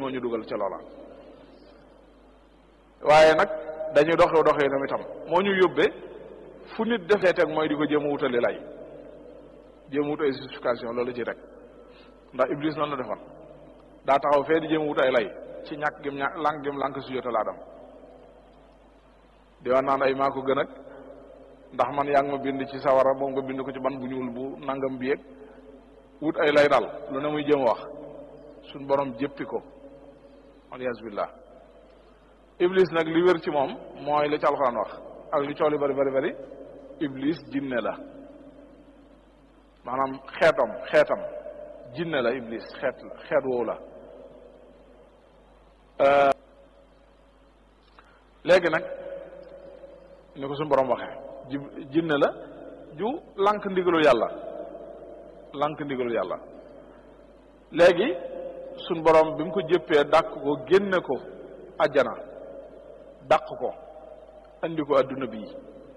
moo ñu dugal ca loola waaye nag dañuy doxee doxee tam itam moo ñu yóbbee fu nit defee teg mooy di ko jéem a wutali lay jéem a wut ay justification loolu ci rek ndax iblis noonu la defoon daa taxaw fee di jéem a wut ay lay ci ñàkk gim ñàkk lànk gim lànk su jotal aadam di wax naan ay maa ko gën ak ndax man yaa ngi ma bind ci sawara moom nga bind ko ci ban bu ñuul bu nangam bi yëg wut ay lay daal lu ne muy jëm wax suñ borom jëppi ko alias billah iblis nag li wér ci moom mooy li ci alxuraan wax ak li coow li bari bari bari iblis jinne la maanaam xeetam xeetam jinne la iblis xeet la xeet woowu la léegi nag ni ko suñu borom waxee ji jinne la ju lànk ndigalul yàlla lànk ndigalul yàlla léegi suñ borom bi mu ko jëppee dàq ko génne ko ajjana dàq ko andi ko adduna bii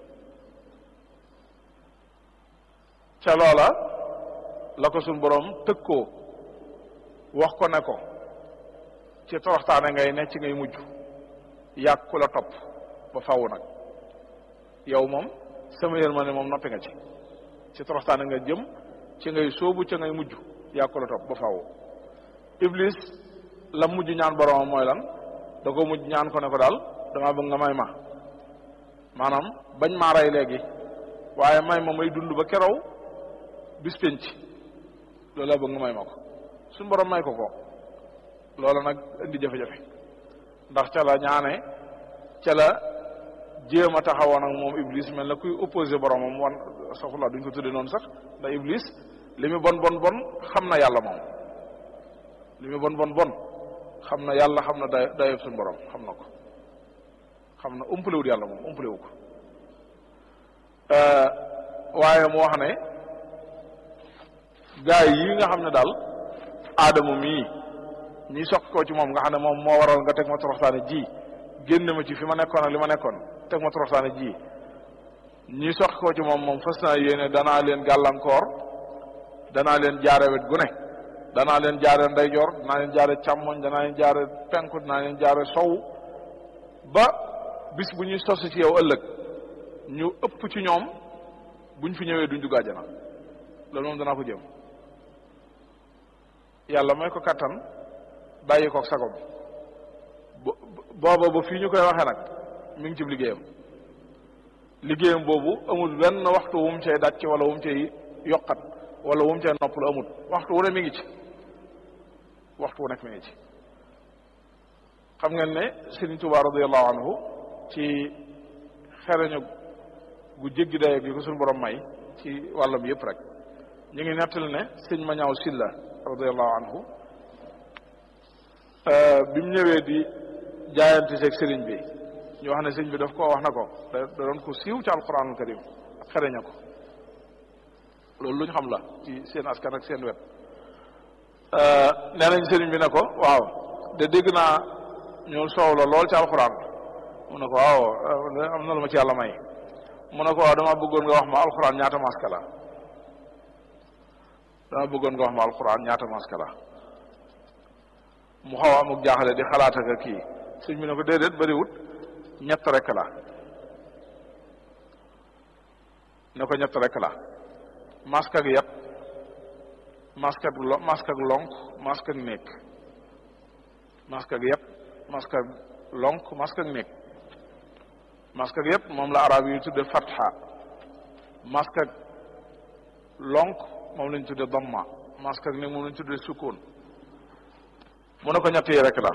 ca loola la ko suñ borom tëg koo wax ko ne ko ci toroxtaane ngay ne ci ngay mujj yàgg ku la topp ba faw nag yow moom sama yërmande moom noppi nga ci ci toroxtaane nga jëm ci ngay sóobu ca ngay mujj yàgg ku la topp ba faw iblis la mujj ñaan boromam mooy lan da ko mujj ñaan ko ne ko daal dama bëgg nga may ma maanaam bañ maa rey léegi waaye may ma may dund ba kerow bis penc loolu laa bëgg nga may ma ko suñu borom may ko ko loola nag indi jafe-jafe ndax ca la ñaane ca la jéem a taxawoon ak moom iblis mel na kuy opposé boromam wan soxla duñ ko tudde noonu sax ndax iblis li mu bon bon bon xam na yàlla moom li mu bon bon bon xam na yàlla xam na day dayob suñu borom xam na ko xam na umpalewut yàlla moom umpalewu ko waaye mu wax ne gaa yi nga xam ne daal aadama mii ñi soq ko ci moom nga xam ne moom moo waral nga teg ma toroxtaane ji génn ma ci fi ma nekkoon ak li ma nekkoon teg ma toroxtaane ji ñi soq ko ci moom moom fas naa yéene danaa leen gàllankoor danaa leen jaare wet gu ne danaa leen jaare ndeyjoor danaa leen jaare càmmoñ danaa leen jaare penku danaa leen jaare sow ba bis bu ñuy sos ci yow ëllëg ñu ëpp ci ñoom buñ fi ñëwee duñ dugg àjjana loolu moom danaa ko jëm yàlla may ko kattan bàyyi koog sagom booba ba fii ñu koy waxee nag mi ngi ci liggéeyam liggéeyam boobu amul benn waxtu wu mu cay dàcc wala wu mu cay yokkat wala wu mu cay nopp la amul waxtu wu ne mi ngi ci waxtu wu nekk mi ngi ci xam ngeen ne Sëriñ Tuubaa radiyallahu anhu ci xereñu gu jéggi daye gi ko suñu borom may ci wàllam yëpp rek ñu ngi nettali ne sëñ ma ñaaw silla radiyallahu anhu bi mu ñëwee di jaayante seeg sëriñ bi ñu wax ne sëriñ bi daf ko wax na ko da doon ko siiw ci alquranul karim ak xereña ko loolu lu ñu xam la ci seen askan ak seen wet nee nañ sëriñ bi ne ko waaw de dégg naa ñu soow la lool ci alquran mu ne ko waaw am na lu ma ci yàlla may mu ne ko waaw dama bëggoon nga wax ma alquran ñaata maska la dama bëggoon nga wax ma alquran ñaata maska la mu xaw a amuk jaaxale di xalaat ak kii sëñ bi ne ko déedéet bariwut ñett rek la ne ko ñett rek la masque ak yat masque ak lo masque ak lonk masque ak néeg masque ak yat masque ak lonk masque ak néeg masque ak yat moom la arab yi tudde fatha masque ak lonk moom lañ tudde damma masque ak néeg moom lañ tudde sukkoon mu ne ko ñett yi rek la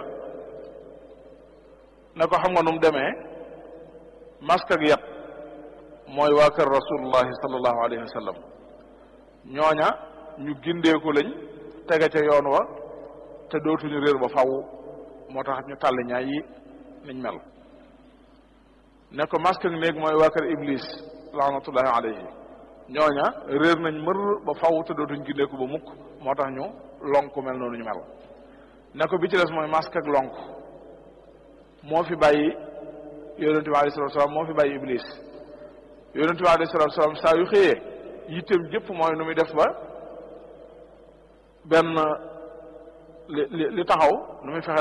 ne ko xam nga nu mu demee masque ak yat mooy waa kër rasulullahi sallallahu alayhi wa sallam ñooña ñu gindeeku lañ tege ca yoon wa te dootuñu réer ba faw moo tax ñu tàll ñaay yi niñ mel ne ko masque ak néeg mooy waa kër iblis laanatullahi alayhi ñooña réer nañ mër ba faw te dootuñ gindeeku ba mukk moo tax ñu lonk mel noonu ñu mel ne ko bi ci des mooy masque ak lonk moo fi bàyyi yonente bi alayhi salatu salaam moo fi bàyyi iblis yonente bi alayhi salatu salaam saa yu xëyee yitteem jëpp mooy nu muy def ba benn li li li taxaw nu muy fexe